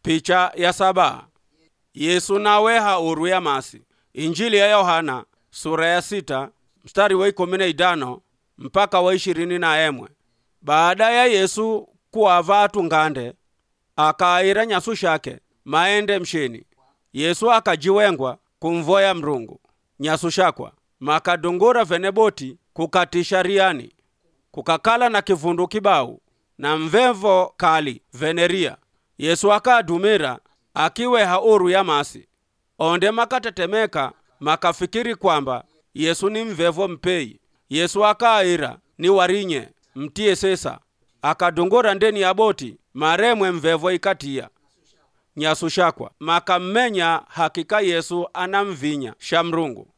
picha ya saba yesu nawe hauru ya masi injili ya yohana sura ya sita mstari wa ikumi na idano mpaka wa ishirini na emwe baada ya yesu kuava atungande akaira nyasu shake maende mshini yesu akajiwengwa kumvoya mrungu nyasu shakwa makadungura veneboti kukatisha riani kukakala na kivundu kibau na mvevo kali veneria yesu akadumira akiwe hauru ya masi onde makatetemeka makafikiri kwamba yesu ni mvevo mpei yesu akaira ni warinye mtie sesa akadungura ndeni ya boti maremwe mvevo ikatia nyasu shakwa makammenya hakika yesu anamvinya shamrungu